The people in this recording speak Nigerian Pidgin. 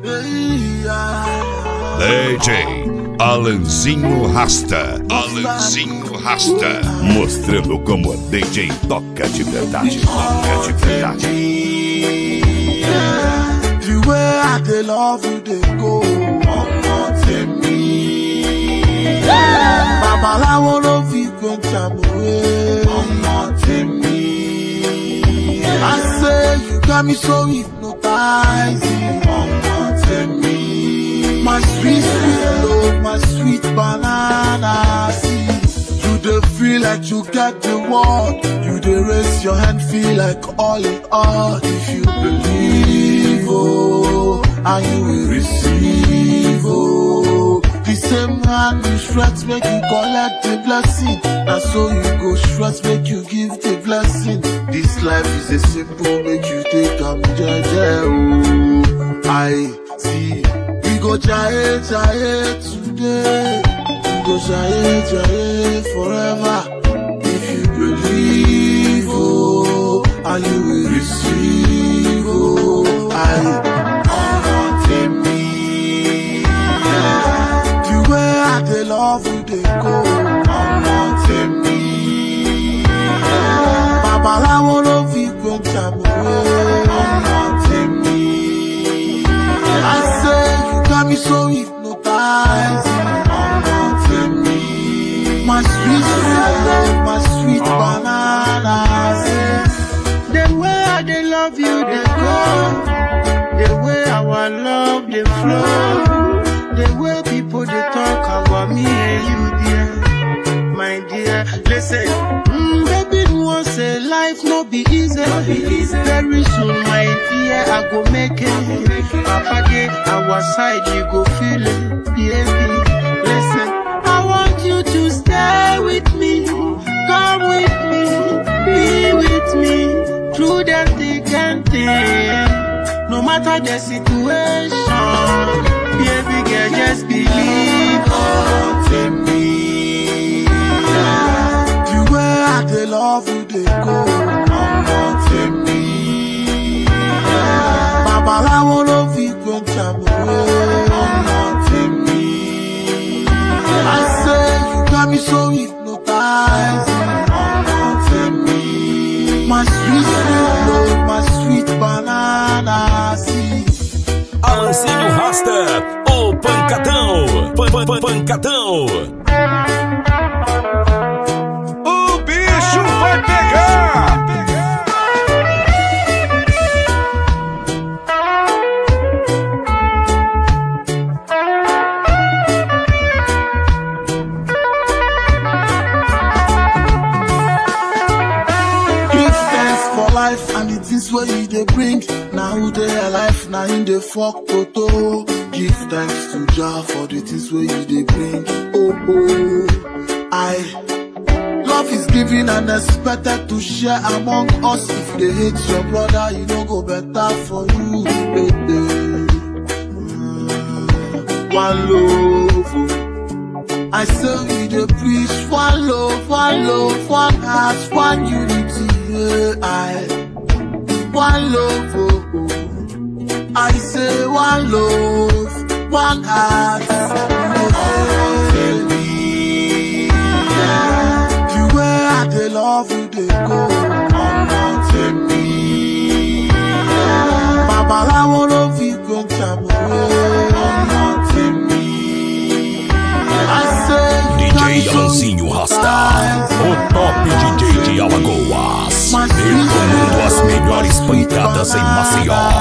DJ Alanzinho Rasta. Alanzinho Rasta. Mostrando como a DJ toca de verdade. Toca de verdade. The way I dey love you dey go ọmọ tèmi. Babaláwo ló fi gbọ̀njà mọ̀wé ọmọ tèmi. I say you got me so hypnotizing ọmọ tèmi. My sweet sweet love, my sweet banana see. You dey feel like you get the world. You dey raise your hand, feel like all in all. If you believe, oh, and you will receive, oh. The same hand you stretch make you collect the blessing. And so you go stretch make you give the blessing. This life is a simple make you take am jeje, oh. I see. We go jaye jaye today. We go jaye jaye forever. If you believe, oh, and you will receive, oh, I honor me. The way I dey love you, dey go honor me. Babaláwo ló fi gbọ̀njà mọ̀wé honor me. I say you got me so hypnotizing honor me. My sweet sweet love, my sweet banana. The way I dey love you, dey go. The way our love dey flow. The way people dey talk about me and you, dear. My dear, listen. Mm, baby, no one say life no be easy. Very soon, my dear, I go make it. Papa dey our side, you go feel it. Yeah, listen. I want you to stay with me. Come with me. Be with me. Through the thick and thin. No matter the situation. Baby girl, just believe. Honor me. The way I dey love you, dey go honor me. Babaláwo ló fi gbọ̀njà mọ̀wé honor me. I say you got me so hypnotizing honor me. My sweet sweet love, my sweet banana see. Alanzinho Rasta. O pancadão. Pan, pan, pan, pancadão. O bicho vai pegar. Give thanks for life and the things where you dey bring. Now who dey alive, now in the fuck toto. Give thanks to Jah for the things where you dey bring. Oh oh, I love is given and expected to share among us. If they hate your brother, you no go better for you. Eh, eh. Mm, One love. oh. I say we dey preach one love, one love, one heart, one unity. Yeah, I one love. Oh, oh. I say one love, one heart. Yeah. The way I dey love you, dey go honor me. Babaláwo ló fi gbọ̀njà mọ̀wé honor me. I say you got me DJ so Alanzinho Rasta. O top DJ de Alagoas. Mas- Recomendo as melhores pancadas em Maceió.